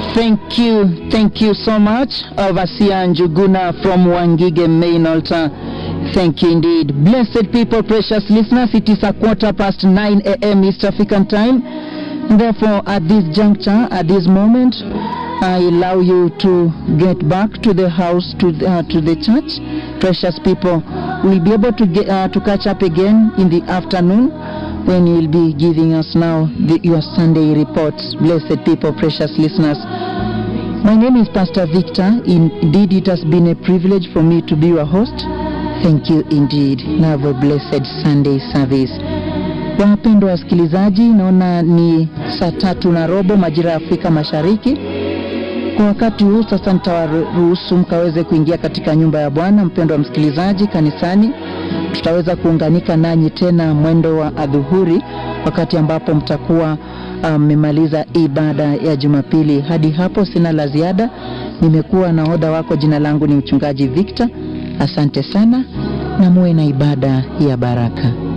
Thank you, thank you so much, Overseer Njuguna from Wangige Main Altar. Thank you indeed. Blessed people, precious listeners, it is a quarter past 9 a.m. East African time. Therefore, at this juncture, at this moment, I allow you to get back to the house, to the, uh, to the church. Precious people, we'll be able to get uh, to catch up again in the afternoon when you'll be giving us now the, your Sunday reports. Blessed people, precious listeners. My name is Pastor Victor. Indeed, it has been a privilege for me to be your host. Thank you indeed. Have a blessed Sunday service. Wapendwa wasikilizaji, naona ni saa tatu na robo majira ya Afrika Mashariki. Kwa wakati huu sasa, nitawaruhusu mkaweze kuingia katika nyumba ya Bwana. Mpendwa msikilizaji, kanisani tutaweza kuunganika nanyi tena mwendo wa adhuhuri, wakati ambapo mtakuwa mmemaliza um, ibada ya Jumapili. Hadi hapo sina la ziada. Nimekuwa na oda wako, jina langu ni mchungaji Victor. Asante sana na muwe na ibada ya baraka.